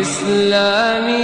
إسلامي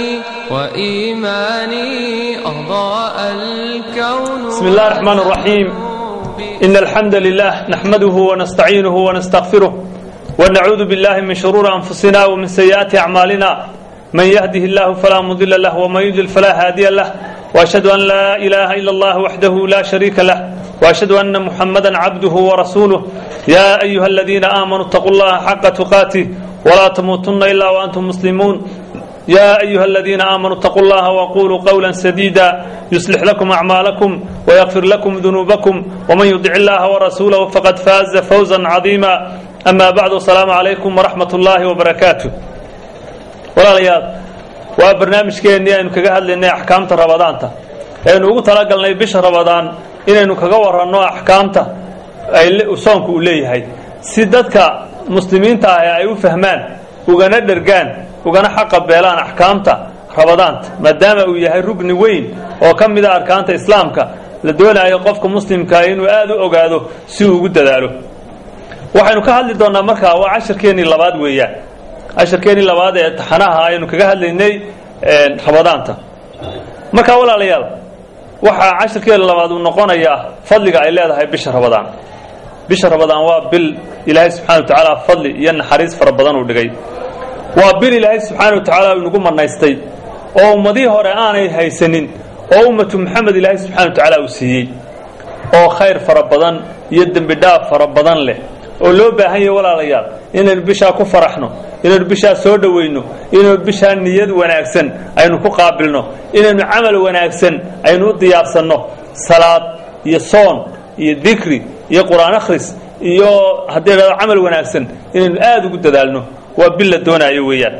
وإيماني أضاء الكون بسم الله الرحمن الرحيم إن الحمد لله نحمده ونستعينه ونستغفره ونعوذ بالله من شرور أنفسنا ومن سيئات أعمالنا من يهده الله فلا مضل له ومن يضلل فلا هادي له وأشهد أن لا إله إلا الله وحده لا شريك له وأشهد أن محمدا عبده ورسوله يا أيها الذين آمنوا اتقوا الله حق تقاته ولا تموتن إلا وأنتم مسلمون يا أيها الذين آمنوا اتقوا الله وقولوا قولا سديدا يصلح لكم أعمالكم ويغفر لكم ذنوبكم ومن يطع الله ورسوله فقد فاز فوزا عظيما أما بعد السلام عليكم ورحمة الله وبركاته walaalayaal waa barnaamijkeennii aynu kaga hadlaynay axkaamta rabadaanta aynu ugu talagalnay bisha rabadaan inaynu kaga waranno axkaamta ay soonku uu leeyahay si dadka muslimiinta ah ay u fahmaan ugana dhergaan ugana xaqa beelaan axkaamta rabadaanta maadaama uu yahay rugni weyn oo ka mida arkaanta islaamka la doonayo qofka muslimkaa inuu aada u ogaado si uu ugu dadaalo waxaynu ka hadli doonnaa markaa waa cashirkeennii labaad weeyaan cashirkeennii labaad ee taxanaha aynu kaga hadlaynay rabadaanta markaa walaalayaal waxaa cashirkeena labaad uu noqonayaa fadliga ay leedahay bisha rabadaan bisha rabadaan waa bil ilaahay subxana wa tacaala fadli iyo naxariis fara badan uu dhigay waa bil ilaahay subxaana wa tacaala uu inagu manaystay oo ummadihii hore aanay haysanin oo ummatu maxamed ilaahay subxana wa tacaala uu siiyey oo khayr fara badan iyo dembi dhaaf fara badan leh oo loo baahan yahay walaalayaal inaynu bishaa ku faraxno inaynu bishaa soo dhowayno inaynu bishaa niyad wanaagsan aynu ku qaabilno inaynu camal wanaagsan aynu u diyaarsanno salaad iyo soon iyo dikri iyo qur-aan akhris iyo haddii dhado camal wanaagsan inaynu aada ugu dadaalno waa bil la doonaayo weeyaan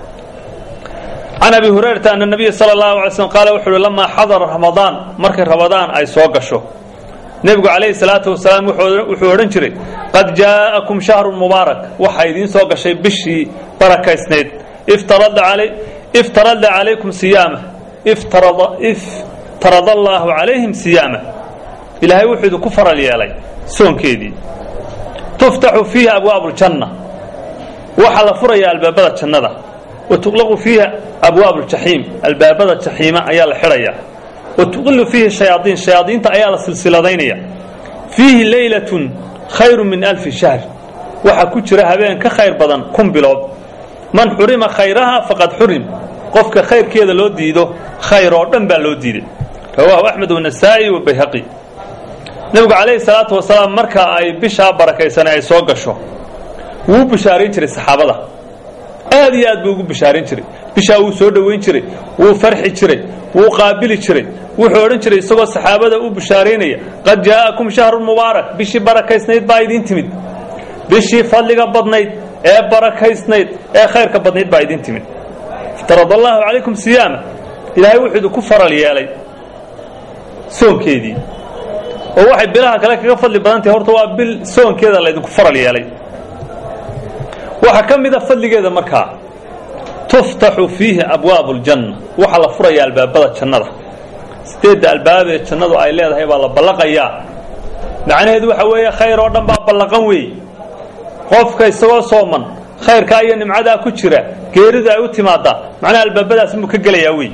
can abi hurayrata ana nabiya sala allahu alay slm qaala wuxu uhi lamaa xadara ramadaan markay ramadaan ay soo gasho nebigu calayhi salaatu wasalaam wuxuu odhan jiray qad jaa'akum shahrun mubaarak waxaa idiin soo gashay bishii barakaysnayd iftarada calaykum siyaama iftarada allaahu calayhim siyaama ilaahay wuxuu idinku faral yeelay soonkeedii tuftaxu fiihi abwaabu ljanna waxaa la furayaa albaabada jannada wa tuqlaqu fiiha abwaabu ljaxiim albaabada jaxiima ayaa la xidhayaa watuqilu fiihi shayaaiin shayaadiinta ayaa la silsiladaynaya fiihi leylatun khayru min alfi shahr waxaa ku jira habeen ka khayr badan kun bilood man xurima khayraha faqad xurim qofka khayrkeeda loo diido khayr oo dhan baa loo diiday rawaahu axmed wanasaa'i wabayhaqi nebigu calayhi salaatu wasalaam marka ay bishaa barakaysane ay soo gasho wuu bishaarayn jiray saxaabada aad iyo aad buu ugu bishaaran jiray bishaa wuu soo dhowayn jiray wuu farxi jiray wuu qaabili jiray wuxuu odhan jiray isagoo saxaabada u bishaaraynaya qad jaa'akum shahrun mubaarak bishii barakaysnayd baa idiin timid bishii fadliga badnayd ee barakaysnayd ee khayrka badnayd baa idiin timid iftarad allaahu calaykum siyaama ilaahay wuxuu idinku faral yeelay soonkeedii oo waxay bilaha kale kaga fadli badan tahay horta waa bil soonkeeda laydinku faral yeelay waxaa ka mida fadligeeda markaa tuftaxu fiihi abwaabu ljanna waxaa la furayaa albaabada jannada sideedda albaabee jannadu ay leedahay baa la ballaqayaa macnaheedu waxa weeye khayr oo dhan baa ballaqan weey qofka isagoo sooman khayrkaa iyo nimcadaa ku jira geeridu ay u timaadaa macnaha albaabadaas inbuu ka gelayaa wey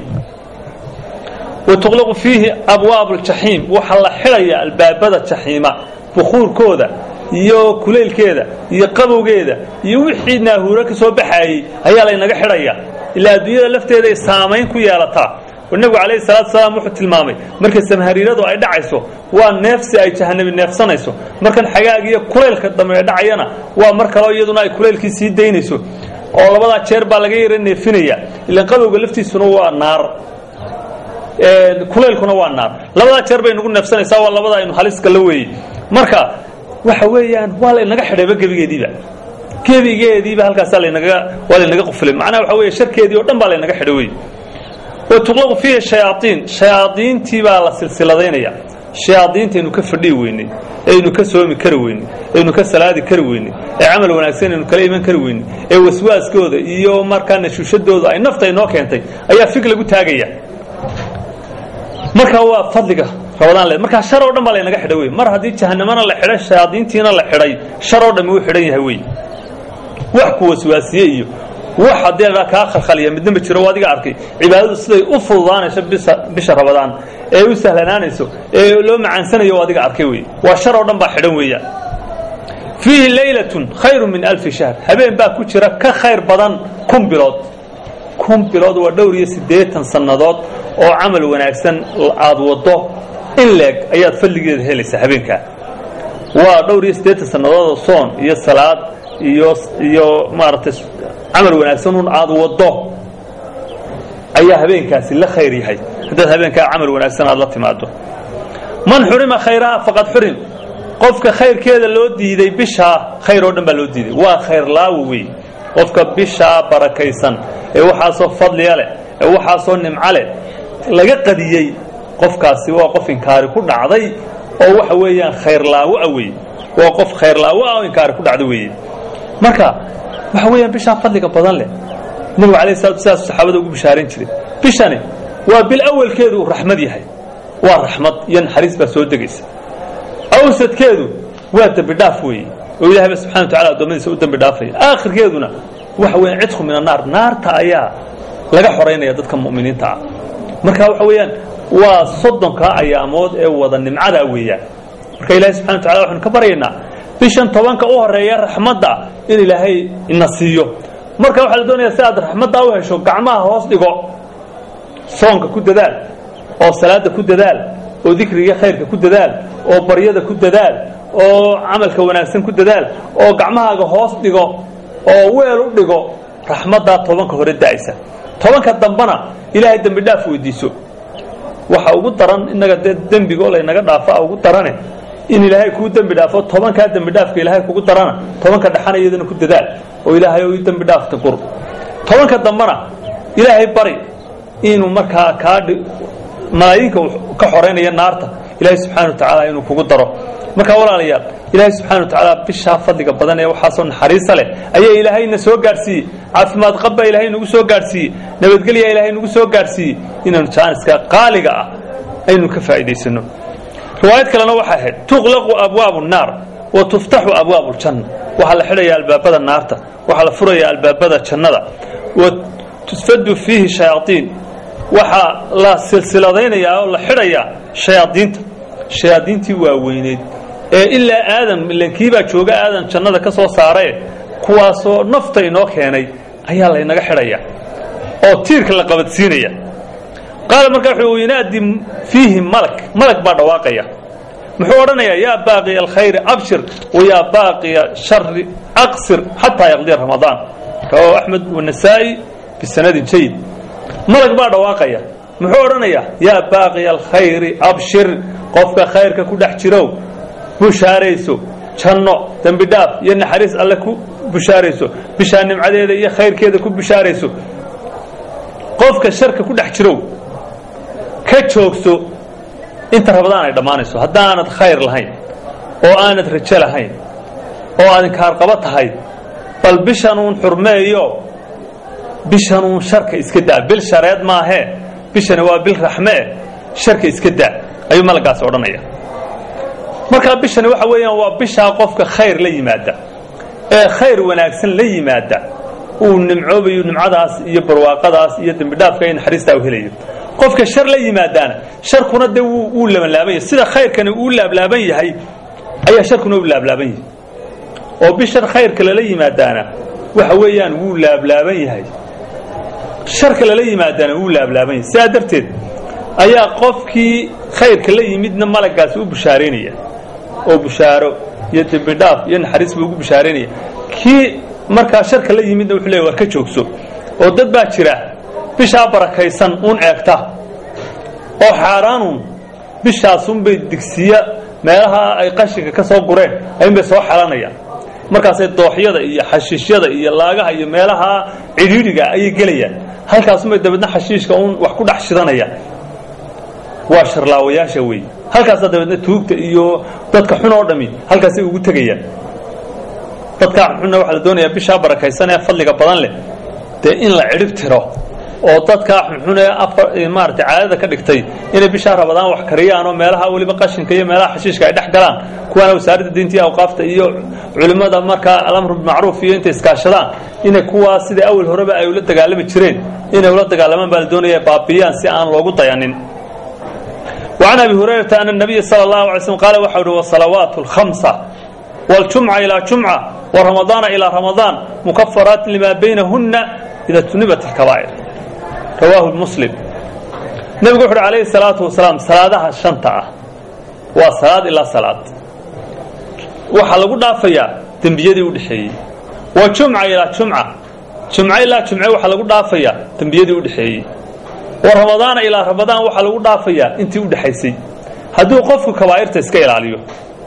wa tuqlaqu fiihi abwaabu ljaxiim waxaa la xidhayaa albaabada jaxiima bukuurkooda iyo kulaylkeeda iyo qabowgeeda iyo wixii naahuuro ka soo baxaayey ayaa laynaga xidhaya ilaa adduunyada lafteeda ay saamayn ku yeelataa oo nebigu calayhi salaatu salaam wuxuu tilmaamay markay samhariiradu ay dhacayso waa neefsi ay jahanabi neefsanayso markan xagaaga iyo kulaylka dambe dhacayana waa mar kaleo iyaduna ay kulaylkii sii daynayso oo labadaa jeer baa laga yara neefinaya ilaan qabowga laftiisuna waa naar kulaylkuna waa naar labadaa jeer bay nagu neefsanaysaa waa labada aynu haliska la weeyey marka waxa weeyaan waa laynaga xidhayba gebigeediiba gebigeediiba halkaasaa lanaga waa laynaga quflay macnaha waxa weeye sharkeedii o dhan baa laynaga xidhay wey wa tuqlaqu fiihi shayaaiin shayaadiintii baa la silsiladaynaya shayaadiintaynu ka fadhihi weynay aynu ka soomi kari weynay aynu ka salaadi kari weynay ee camal wanaagsan aynu kala iman kari weynay ee waswaaskooda iyo markaa nashuushadooda ay nafta inoo keentay ayaa fig lagu taagaya marka waa fadliga rabadaan le markaa shar oo dhan baa laynaga xidhay wey mar haddii jahanamana la xidhay shayaadiintiina la xidhay shar oo dhammi uu xidhan yahay wey wax ku waswaasiye iyo wax haddee kaa khalkhaliya midna ma jiro adiga arkay cibaadadu siday u fududaanayso bisa bisha rabadaan ee u sahlanaanayso ee loo macaansanayo adiga arkay wey waa shar oo dhan baa xidhan weeyaan fiihi leylatun khayru min alfi shahr habeen baa ku jira ka khayr badan kun bilood kun bilood waa dhowr iyo siddeetan sannadood oo camal wanaagsan aad waddo in leeg ayaad fadligeeda helaysaa habeenkaa waa dhowr iyo siddeetan sannadood oo soon iyo salaad iyo iyo maaragtay camal wanaagsan un aad waddo ayaa habeenkaasi la khayr yahay haddaad habeenkaa camal wanaagsan aad la timaado man xurima khayraha faqad xurim qofka khayrkeeda loo diiday bishaa khayr oo dhan baa loo diiday waa khayr laawo wey qofka bishaa barakaysan ee waxaasoo fadliya leh ee waxaasoo nimco leh laga qadiyey qofkaasi waa qof inkaari ku dhacday oo waxa weeyaan khayr laawo ah wey waa qof khayr laawo ah oo inkaari ku dhacda weeye marka waxa weeyaan bishaa fadliga badan leh nabigu alayh salatu sidaas saxaabada ugu bishaarayn jiray bishani waa bil awalkeedu uu raxmad yahay waa raxmad iyo naxariis baa soo degaysa awsadkeedu waa dembi dhaaf weeye oo ilahayba subxana wa tacala addoommadiisa u dembi dhaafaya aakhirkeeduna waxa weeyaan cidku min annaar naarta ayaa laga xoraynaya dadka mu'miniinta ah marka waxa weeyaan waa soddonkaa ayaamood ee wada nimcadaa weeyaan marka ilahay subxana wa tacala waxaanu ka baryaynaa bishan tobanka u horeeya raxmadda in ilaahay ina siiyo marka waxaa la doonaya si aad raxmaddaa u hesho gacmaha hoos dhigo soonka ku dadaal oo salaada ku dadaal oo dikriga khayrka ku dadaal oo baryada ku dadaal oo camalka wanaagsan ku dadaal oo gacmahaaga hoos dhigo oo weel u dhigo raxmaddaa tobanka hore da'aysa tobanka dambana ilaahay dembi dhaaf weydiiso waxa ugu daran innaga dee dembigo laynaga dhaafa ugu darane in ilaahay kuu dembi dhaafo tobankaa dembi dhaafka ilaahay kugu darana tobanka dhexana iyadana ku dadaal oo ilaahay o dembi dhaafta gur tobanka dambana ilaahay bari inuu markaa kaa malaayinka ka xoraynaya naarta ilaahay subxana wa tacaala inuu kugu daro markaa walaalayaal ilaahay subxana wa tacaala bishaa fadliga badan ee waxaasoo naxariisa leh ayaa ilaahayna soo gaadhsiiyey caafimaad qabbaa ilaahay nagu soo gaadhsiiyey nabadgelyaa ilaahay nagu soo gaadhsiiyey inaanu jaaniska qaaliga ah aynu ka faa'iidaysano riwaayad kalena waxay ahayd tuqlaqu abwaabu nnaar wa tuftaxu abwaabu ljanna waxaa la xidhayaa albaabada naarta waxaa la furayaa albaabada jannada wa tusfadu fiihi shayaaiin waxaa la silsiladaynayaa oo la xidhayaa shayaadiinta shayaadiintii waaweyneyd ee ilaa aadam ilankiibaa jooga aadan jannada ka soo saaree kuwaasoo nafta inoo keenay ayaa laynaga xidhaya oo tiirka la qabadsiinaya qaala markaa wuxuu yinaadi fiihi malag malag baa dhawaaqaya muxuu odhanayaa yaa baaqiya alkhayri abshir wa yaa baaqiya shari aqsir xataa yaqdiya ramadaan rawahu axmed wanasaa'i bisanadin jayid malag baa dhawaaqaya muxuu odhanayaa yaa baaqiya alkhayri abshir qofka khayrka ku dhex jirow bushaarayso janno dembi dhaaf iyo naxariis alle ku bushaarayso bishaa nimcadeeda iyo khayrkeeda ku bushaarayso qofka sharka ku dhex jirow ka joogso inta rabadaan ay dhammaanayso haddaanad khayr lahayn oo aanad rajo lahayn oo aad inkaarqabo tahay bal bishanuun xurmeeyo bishanuun sharka iska daa bil shareed maahee bishani waa bil raxmee sharka iska daa ayuu malagaasi odhanaya markaa bishani waxa weeyaan waa bishaa qofka khayr la yimaada ee khayr wanaagsan la yimaada uu nimcoobayo nimcadaas iyo barwaaqadaas iyo dembidhaafka iyo naxariistaa u helayo qofka shar la yimaadaana sharkuna dee wuu labanlaaban yahay sida khayrkani uu laablaaban yahay ayaa sharkuna u laablaaban yahay oo bishan khayrka lala yimaadaana waxa weeyaan wuu laablaaban yahay sharka lala yimaadaana wuu laablaaban yahay sidaa darteed ayaa qofkii khayrka la yimidna malagaasi u bushaaraynaya oo bushaaro iyo dembidhaaf iyo naxariis buu ugu bushaaraynaya kii markaa sharka la yimidna wuxuu leeya war ka joogso oo dad baa jira bishaa barakaysan uun eegta oo xaaraanuun bishaasunbay digsiya meelaha ay qashinka ka soo gureen ayunbay soo xelanayaan markaasay dooxyada iyo xashiishyada iyo laagaha iyo meelaha cidhiidhiga ayay gelayaan halkaasunbay dabeedna xashiishka uun wax ku dhex shidanayaan waa sharlaawayaasha wey halkaasaa dabeedna tuugta iyo dadka xun oo dhami halkaasay ugu tegayaan dadkaa xunna waxaa la doonayaa bishaa barakaysan ee fadliga badan leh dee in la cidhib tiro oo dadkaa xunxun ee afar maaragtay caadada ka dhigtay inay bishaa rabadaan wax kariyaan oo meelaha weliba qashinka iyo meelaha xashiishka ay dhex galaan kuwaana wasaaradda diinta iyo awqaafta iyo culimmada markaa alamru bimacruuf iyo intay iskaashadaan inay kuwaa sida awal horeba ay ula dagaalami jireen inay ula dagaalamaan baa la doonaya baabiyaan si aan loogu dayanin وعن أبي هريرة أن النبي صلى الله عليه وسلم قال وحوله والصلوات الخمسة والجمعة إلى جمعة ورمضان إلى رمضان مكفرات لما بينهن إذا تنبت الكبائر رواه المسلم نبي قحر عليه الصلاة والسلام صلاة الشنطة وصلاة إلا صلاة وحلقوا دافيا تنبيدي ودحيي وجمعة إلى جمعة جمعة إلى جمعة وحلقوا دافيا تنبيدي ودحيي warramadaana ilaa ramadaan waxaa lagu dhaafayaa intii u dhexaysay hadduu qofku kabaa'irta iska ilaaliyo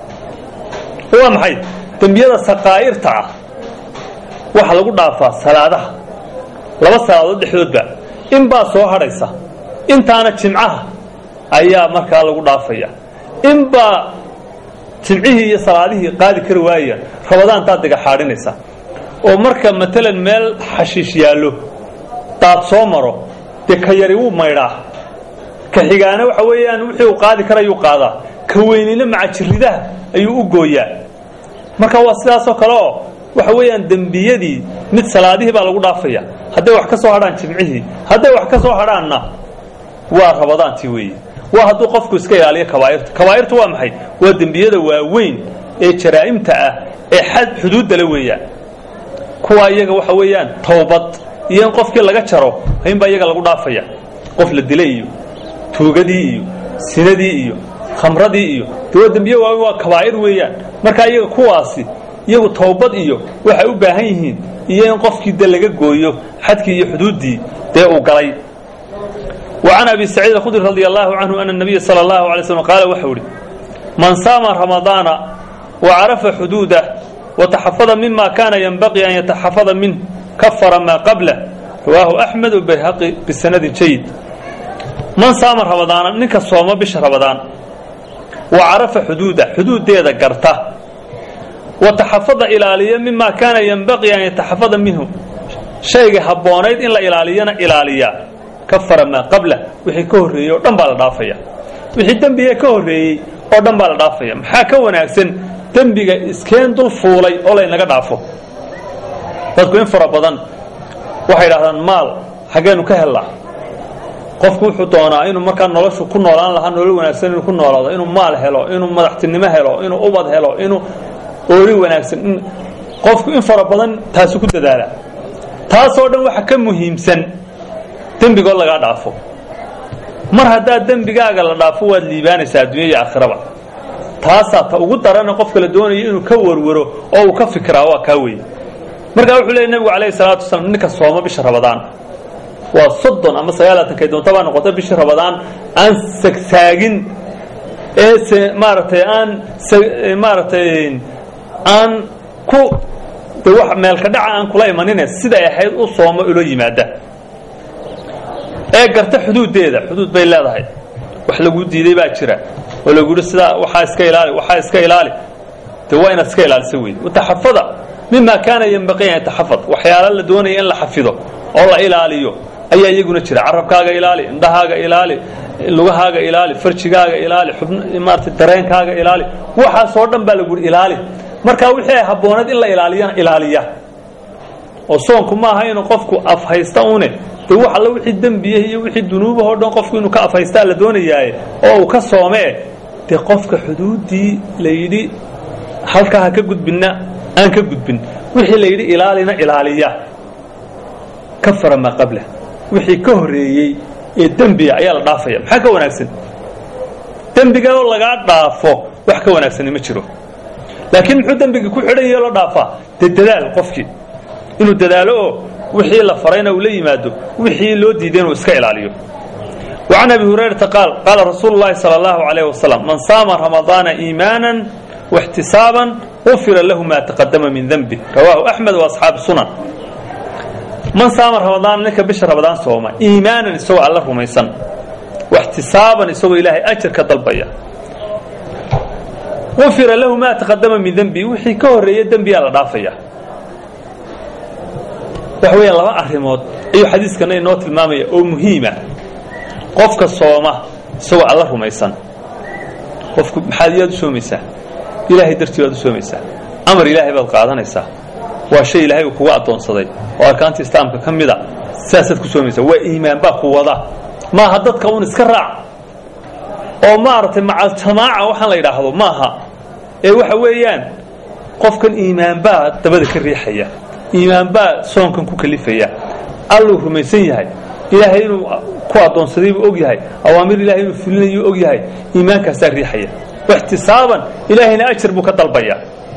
waa maxay dembiyada saqaa'irta ah waxaa lagu dhaafaa salaadaha laba salaadood dhexdoodba in baa soo hadhaysa intaana jimcaha ayaa markaa lagu dhaafaya in baa jimcihii iyo salaadihii qaadi kari waayaya ramadaantaad diga xaadhinaysa oo marka matalan meel xashiish yaallo daad soo maro dee ka yari wuu maydhaa ka xigaana waxa weeyaan wixii uu qaadi karayuu qaadaa ka weynina macajiridaha ayuu u gooyaa marka waa sidaasoo kale oo waxa weeyaan dembiyadii mid salaadihii baa lagu dhaafaya hadday wax ka soo hadhaan jimcihii hadday wax ka soo hadhaanna waa rabadaantii weeye waa hadduu qofku iska ilaaliyo kabaa'irta kabaa'irtu waa maxay waa dembiyada waaweyn ee jaraa'imta ah ee xad xuduuddale weeyaan kuwaa iyaga waxa weeyaan towbad iyo in qofkii laga jaro inbaa iyaga lagu dhaafaya qof la dilay iyo tuugadii iyo sinadii iyo khamradii iyo de waa dembiye waaweyn waa kabaa'ir weeyaan marka iyaga kuwaasi iyagu towbad iyo waxay u baahan yihiin iyo in qofkii de laga gooyo xadkii iyo xuduuddii dee uu galay وعن أبي سعيد الخدري رضي الله عنه أن النبي صلى الله عليه وسلم قال وحوري من صام رمضان وعرف حدوده وتحفظ مما كان ينبغي أن يتحفظ منه كفر ما قبله رواه أحمد وبيهقي بسند جيد من صام رمضان نك صوم بش رمضان وعرف حدوده حدود ديدا قرته وتحفظ إلاليا مما كان ينبغي أن يتحفظ منه شيء هبونيد إن لا إلالينا إلاليا kafara maa qabla wixii ka horreeyey oo dhan baa la dhaafaya wixii dembiga ka horreeyey oo dhan baa la dhaafaya maxaa ka wanaagsan dembiga iskeen dul fuulay oo laynaga dhaafo dadku in fara badan waxay idhahdaan maal xaggeenu ka hellaa qofku wuxuu doonaa inuu markaa noloshu ku noolaan lahaa nolol wanaagsan inuu ku noolaado inuu maal helo inuu madaxtinimo helo inuu ubad helo inuu oori wanaagsan qofku in fara badan taasi ku dadaala taasoo dhan waxa ka muhiimsan dembigoo lagaa dhaafo mar haddaa dembigaaga la dhaafo waad liibaanaysaa addunya iyo aakhiraba taasaa ta ugu darana qofka la doonayo inuu ka warwaro oo uu ka fikiraa waa kaa weye markaa wuxuu leeyay nebigu calayhi salaatu wasalaam ninka sooma bisha rabadaan waa soddon ama sagaalaatanka doonta baa noqota bishii rabadaan aan sagsaagin ee se maaragtay aan maaragtay aan ku de wax meelka dhaca aan kula imanine siday ahayd u sooma ulo yimaada ee garta xuduuddeeda xuduud bay leedahay wax lagu diiday baa jira oo lagu yidhi sidaa waxaa iska ilaali waxaa iska ilaali dee waa inaad iska ilaalisa wey wataxafada mima kaana yanbaqii an yataxafad waxyaala la doonaya in la xafido oo la ilaaliyo ayaa iyaguna jira carabkaaga ilaali indhahaaga ilaali lugahaaga ilaali farjigaaga ilaali xubn maarata dareenkaaga ilaali waxaasoo dhan baa lagu yidhi ilaali markaa wixii ay habbooneed in la ilaaliyana ilaaliya oo soonku maaha inuu qofku afhaysta une de wax alla wixii dembiya iyo wixii dunuubahoo dhan qofku inuu ka afhaystaa la doonayaaye oo uu ka soomee dee qofka xuduuddii la yidhi halkaa ha ka gudbinna aan ka gudbin wixii la yidhi ilaalina ilaaliya kafara maa qabla wixii ka horreeyey ee dembiga ayaa la dhaafaya maxaa ka wanaagsan dembiga oo lagaa dhaafo wax ka wanaagsani ma jiro laakiin muxuu dembiga ku xidhan yahe la dhaafaa dee dadaal qofkii inuu dadaalo oo wixii la farayna uu la yimaado wixii loo diiday inuu iska ilaaliyo وعن أبي هريرة قال قال رسول الله صلى الله عليه وسلم من صام رمضان إيمانا واحتسابا غفر له ما تقدم من ذنبه رواه أحمد وأصحاب السنن من صام رمضان لك بش رمضان صوما إيمانا سوى الله رميسا واحتسابا سوى إلهي أجر كطلبية غفر له ما تقدم من ذنبه وحي كهر ذنبي على ضافيه waxa weeyaan laba arrimood ayuu xadiiskana inoo tilmaamaya oo muhiima qofka sooma isagoo alla rumaysan qofku maxaad iyaad u soomaysaa ilaahay dartii baad u soomaysaa amar ilaahay baad qaadanaysaa waa shay ilaahay uu kuga addoonsaday oo arkaanta islaamka ka mida sidaasaad ku soomaysaa waa iimaan baa ku wada maaha dadka un iska raac oo maaragtay macal jamaaca waxaan la yidhaahdo maaha ee waxa weeyaan qofkan iimaanbaa dabada ka riixaya iimaanbaa soonkan ku kalifaya alluu rumaysan yahay ilaahay inuu ku addoonsaday buu og yahay awaamir ilahay inuu fulinayuu og yahay iimaankaasaa riixaya ixtisaaban ilaahayna ajar buu ka dalbaya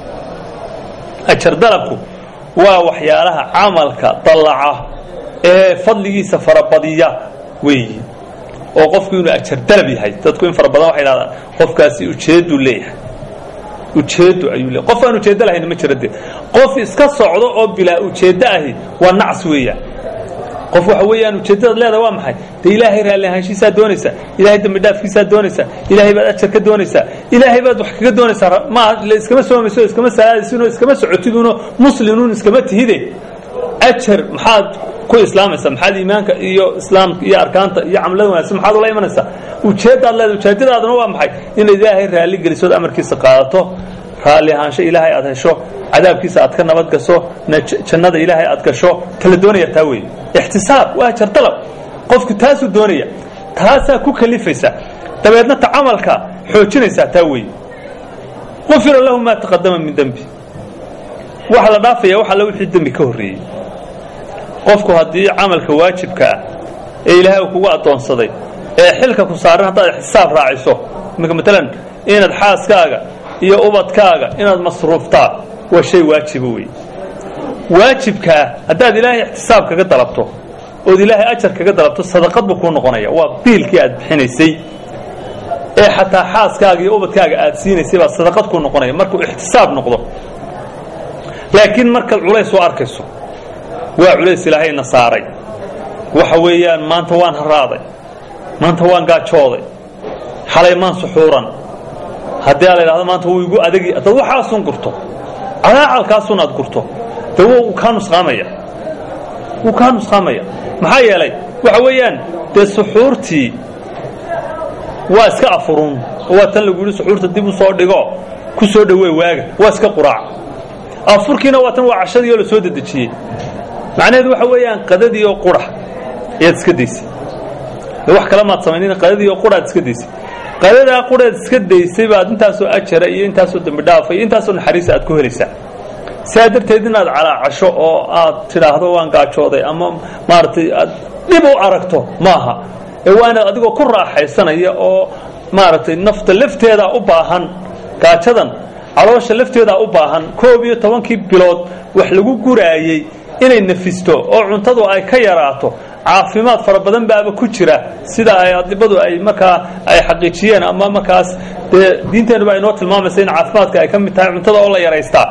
ajar dalabku waa waxyaalaha camalka dallaca ee fadligiisa farabadiya weeyi oo qofku inuu ajar dalab yahay dadku in fara badan waxay dhahdaan qofkaasi ujeedduu leeyahay ujeeddu ayuu leeyahay qof aan ujeeddo lahayna ma jira dee qof iska socdo oo bilaa ujeeddo ahi waa nacs weeyaan qof waxa weeyaan ujeeddadaad leedahay waa maxay dee ilaahay raalli ahaanshiisaa doonaysaa ilaahay dembi dhaafkiisaa doonaysaa ilaahay baad ajar ka doonaysaa ilaahay baad wax kaga doonaysaa ma la iskama soomayso iskama salaadaysinoo iskama socotiduno muslimuun iskama tihide ajar maxaad ku islaamaysaa maxaad iimaanka iyo islaamka iyo arkaanta iyo camlada wanaagsan maxaad ula imanaysaa ujeeddaad leedahay ujeeddadaaduna waa maxay inaad ilaahay raalli gelisood amarkiisa qaadato raalli ahaansho ilaahay aad hesho cadaabkiisa aad ka nabad gasho jannada ilaahay aad gasho tala doonaya taa weeye ixtisaab waa ajar dalab qofku taasuu doonaya taasaa ku kalifaysa dabeedna ta camalka xoojinaysaa taa weeye qufira lahu maa taqadama min dembi waxa la dhaafaya wax alla wixii dembi ka horreeyey qofku haddii camalka waajibka ah ee ilaahay uu kugu addoonsaday ee xilka ku saaran haddaad ixtisaab raaciso imika matalan inaad xaaskaaga iyo ubadkaaga inaad masruuftaa waa shay waajiba wey waajibkaa haddaad ilaahay ixtisaab kaga dalabto ood ilaahay ajar kaga dalabto sadaqad buu kuu noqonaya waa biilkii aad bixinaysay ee xataa xaaskaaga iyo ubadkaaga aad siinaysay baa sadaqad kuu noqonaya markuu ixtisaab noqdo laakiin markaad culays u arkayso waa culays ilaahayna saaray waxa weeyaan maanta waan haraaday maanta waan gaajooday xalay maan suxuuran haddii a la idhahdo maanta wuu igu adagi haddaad waxaasun gurto calaacalkaasun aad gurto dee wuu kaa nusqaamaya wuu kaa nusqaamaya maxaa yeelay waxa weeyaan dee suxuurtii waa iska afurun oo waa tan lagu yidhi suxuurta dib u soo dhigo ku soo dhawey waaga waa iska quraac afurkiina waa tan waa cashadii oo la soo dedejiyey macnaheedu waxa weeyaan qadadii oo qura ayaad iska daysay wax kale maad samaynina qadadii oo qura aad iska daysay qadadaa quraad iska daysay baad intaasoo ajara iyo intaasoo dembi dhaafa iyo intaasoo naxariisa aad ku helaysaa sidaa darteed inaad calaacasho oo aad tidhaahdo waan gaajooday ama maaragtay aad dhib u aragto maaha ee waa inaad adigoo ku raaxaysanaya oo maaragtay nafta lafteedaa u baahan gaajadan caloosha lafteedaa u baahan koob iyo tobankii bilood wax lagu guraayey inay nafisto oo cuntadu ay ka yaraato caafimaad fara badan baaba ku jira sida ay adibadu ay markaa ay xaqiijiyeen ama markaas dee diinteennuba ay noo tilmaamaysa in caafimaadka ay ka mid tahay cuntada oo la yaraystaa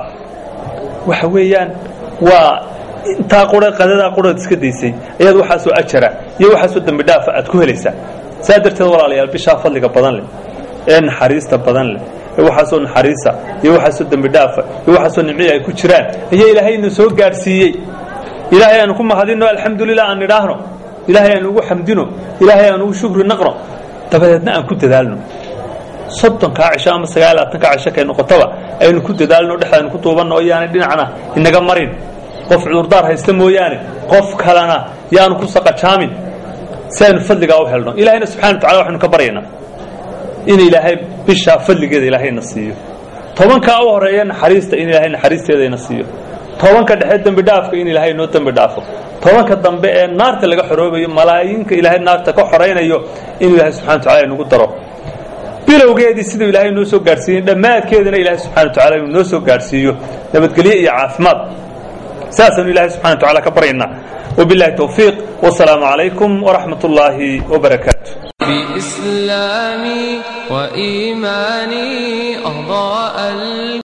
waxa weeyaan waa intaa qura qadadaa quraad iska daysay ayaad waxaasoo ajara iyo waxaasoo dembi dhaafa aad ku helaysaa saa darteed walaalayaal bishaa fadliga badan leh ee naxariista badan leh ee waxaasoo naxariisa iyo waxaasoo dembi dhaafa iyo waxaasoo nimciya ay ku jiraan ayaa ilaahayna soo gaadhsiiyey ilaahay aanu ku mahadino alxamdulilah aan nidhaahno ilaahay aan ugu xamdino ilaahay aan ugu shukri naqno dabadeedna aan ku dadaalno soddonkaa cisho ama sagaal labaatankaa cisho kay noqotaba aynu ku dadaalno dhexdaaynu ku duubanno oo yaanay dhinacna inaga marin qof cudurdaar haysta mooyaane qof kalena yaanu ku saqajaamin si aynu fadligaa u helno ilaahayna subxana wa tacala waxaynu ka baryaynaa in ilaahay bishaa fadligeeda ilaahayna siiyo tobankaa u horeeya naxariista in ilaahay naxariisteedayna siiyo tobanka dhexe dembi dhaafka in ilaahay noo dembi dhaafo tobanka dambe ee naarta laga xoroobayo malaayinka ilaahay naarta ka xoraynayo inuu ilaahay subxana wa tacala nagu daro bilowgeedii siduu ilaahay noo soo gaadhsiiyey dhammaadkeedana ilaahay subxana wa tacala inuu noo soo gaadhsiiyo nabadgelyo iyo caafimaad saasaanu ilaahay subxana wa tacala ka baryaynaa wabillahi towfiiq wasalaamu calaykum waraxmat ullaahi wabarakaatu بإسلامي وإيماني أضاء